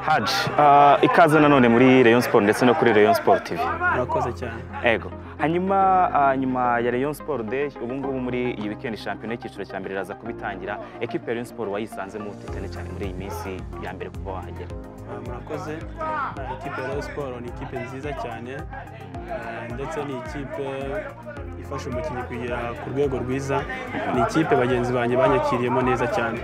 Haji ah, ikaze nanone muri Rayon Sport ndetse no kuri Rayon Sport TV murakoze cyane ego hanyuma ah, nyuma ya Rayon Sport Day ubu ngubu muri iyi weekend shampiyona y'icyiciro cya mbere iraza kubitangira ekipe ya Rayon Sport wayisanzemo ute cyane cyane muri iyi minsi ya mbere kuba wahagera Ah, murakoze Ah, ikipe ya Rayon Sport ni ikipe nziza cyane Ah, ndetse ni ikipe ifasha umukinnyi kugera ku rwego rwiza ni ikipe bagenzi banjye banyakiriyemo neza cyane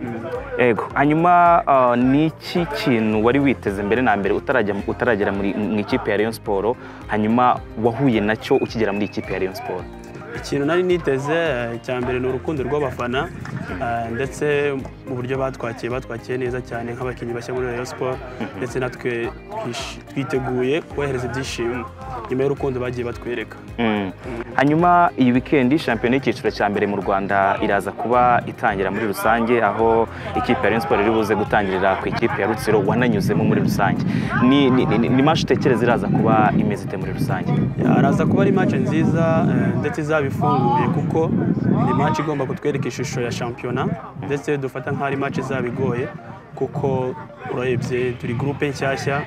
Mm. ego hanyuma ah, ni iki kintu wari witeze mbere na mbere utarajya utaragera muri mu ikipe ya Rayon Sport hanyuma wahuye nacyo ukigera muri ikipe ya Rayon Sport ikintu nari niteze eh, cya mbere ni urukundo rw'abafana eh, ndetse mu buryo batwakiye batwakiye neza cyane nk'abakinnyi bashya muri Rayon Sport ndetse natwe twish- twiteguye kubahereza ibyishimo nyuma y'urukundo bagiye batwereka Mm. hanyuma iyi wikendi shampiyona y'icyiciro cya mbere mu rwanda iraza kuba itangira muri rusange aho ikipe ya Rayon Sport iri buze gutangirira ku ikipe ya rutsiro wananyuzemo muri rusange ni, ni, ni, ni match utekereza iraza kuba imeze ite muri rusange araza kuba ari match nziza eh, ndetse izaba ifunguye kuko ni match igomba kutwereka ishusho ya shampiyona ndetse dufata nk'aho ari match izaba igoye kuko urebye turi gurupe nshyashya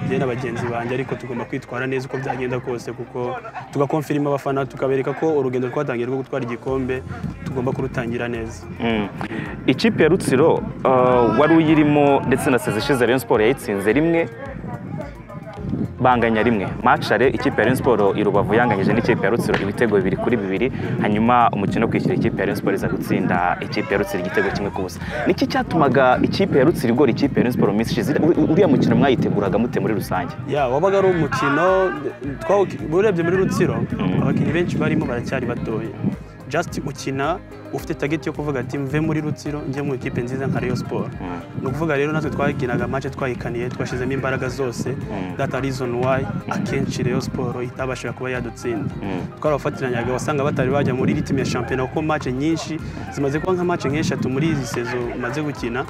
njye na bagenzi banjye ariko tugomba kwitwara neza uko byagenda kose kuko tugakonfirima abafana tukabereka ko urugendo twatangiye rwo gutwara igikombe tugomba kurutangira neza Mm. ikipe ya rutsiro uh, wari uyirimo ndetse na sezi ishize Rayon Sport yayitsinze rimwe banganya rimwe machare ikipe ya Rayon Sport i Rubavu yanganyije n'ikipe ya Rutsiro ibitego bibiri kuri bibiri hanyuma umukino wo kwishyura ikipe ya Rayon Sport iza gutsinda ikipe ya Rutsiro igitego kimwe ku busa niki cyatumaga ikipe ya Rutsiro igora ikipe ya Rayon Sport mu minsi ishize Uri- uriya mukino mwayiteguraga mute muri rusange ya wabaga ari umukino twawu- urebye muri rutsiro abakinnyi benshi barimo baracyari batoya just ukina ufite tageti yo kuvuga ati mve muri rutsiro njye mu ikipe nziza nka Rayon Sport ni ukuvuga rero natwe twagiraga match twayikaniye twashyizemo imbaraga zose that a reason why akenshi Rayon Sport itabashaga kuba yadutsinda twarabafatanyaga wasanga batari bajya muri ritime ya shampiyona kuko match nyinshi zimaze kuba nka match nk'eshatu muri izi sezo umaze gukina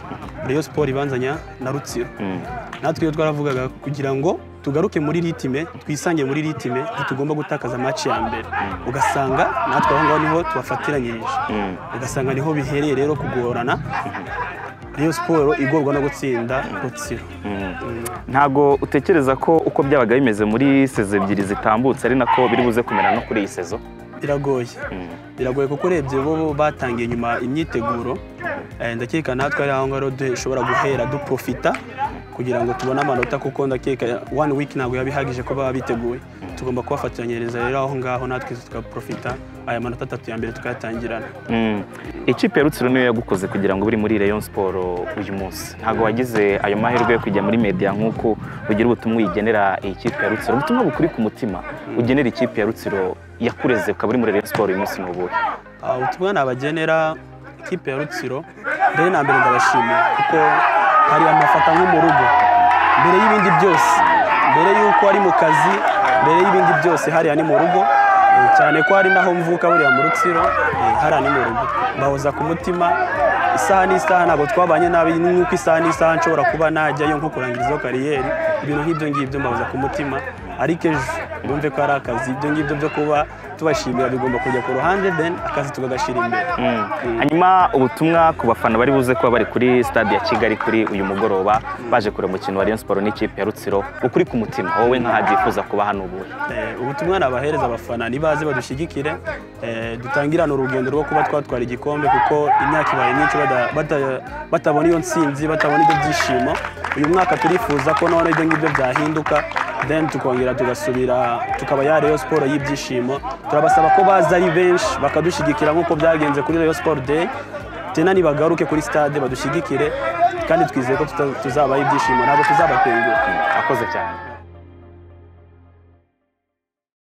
Rayon Sport ibanzanya na rutsiro Mm. natwe iyo twaravugaga kugira ngo tugaruke muri ritime twisange muri ritime ntitugomba gutakaza match ya mbere ugasanga natwe aho ngaho niho tubafatiranyirije Mm. ugasanga niho bihereye rero kugorana Rayon siporo igorwa no gutsinda rutsiro ntago utekereza ko uko byabaga bimeze muri sezo ebyiri zitambutse ari nako biri buze kumera no kuri iyi sezo biragoye biragoye kuko urebye bo bo batangiye nyuma imyiteguro Eh, ndakeka natwe ari aho ngaho dushobora guhera duprofita kugira ngo tubone amanota kuko ndakeka one week ntabwo yaba ihagije ko baba biteguye tugomba kubafatanyiriza rero aho ngaho natwe tugaprofita aya manota atatu ya mbere tukayatangirana Mm. Ikipe ya Rutsiro niyo yagukoze kugira ngo uri muri Rayon Sport uyu munsi ntabwo wagize ayo mahirwe yo kujya muri media nk'uko ugira ubutumwa uyigenera iyi kipe ya Rutsiro ubutumwa bukuri ku mutima ugenera ikipe ya Rutsiro yakureze ukaba uri muri Rayon Sport uyu munsi ni ubuhe Ah, ubutumwa nabagenera ikipe ya rutsiro mbere na mbere ndabashimira kuko hari amafata nko mu rugo mbere y'ibindi byose mbere y'uko ari mu kazi mbere y'ibindi byose hariya ni mu rugo eh, cyane ko hari n'aho mvuka buriya mu rutsiro eh, hariya ni mu rugo mbahoza ku mutima isaha n'isaha ntabwo twabanye nabi nk'uko isaha n'isaha nshobora kuba najyayo nko kurangirizaho kariyeri ibintu nk'ibyo ngibyo mbahoza ku mutima ariko ejo bumve ko ari akazi ibyo ngibyo byo kuba tubashimira bigomba kujya ku ruhande then akazi tukagashyira imbere hanyuma ubutumwa ku bafana bari buze kuba bari kuri stade ya Kigali kuri uyu mugoroba baje kureba umukino wa Rayon Sport n'ikipe ya Rutsiro ukuri ku mutima wowe nk'aho yifuza kuba hano ubuhe Eh, ubutumwa nabahereza abafana nibaze badushyigikire eh, dutangirane urugendo rwo kuba twatwara igikombe kuko imyaka ibaye myinshi bada- bata- batabona iyo nsinzi batabona ibyo byishimo uyu mwaka turifuza ko none ibyo ngibyo byahinduka then tukongera tugasubira tukaba ya Rayon Sport y'ibyishimo turabasaba ko baza ari benshi bakadushyigikira nk'uko byagenze kuri Rayon Sport Day tena nibagaruke kuri stade badushyigikire kandi twizeye ko tuta- tuzabaha ibyishimo ntabwo tuzabatengura akoze cyane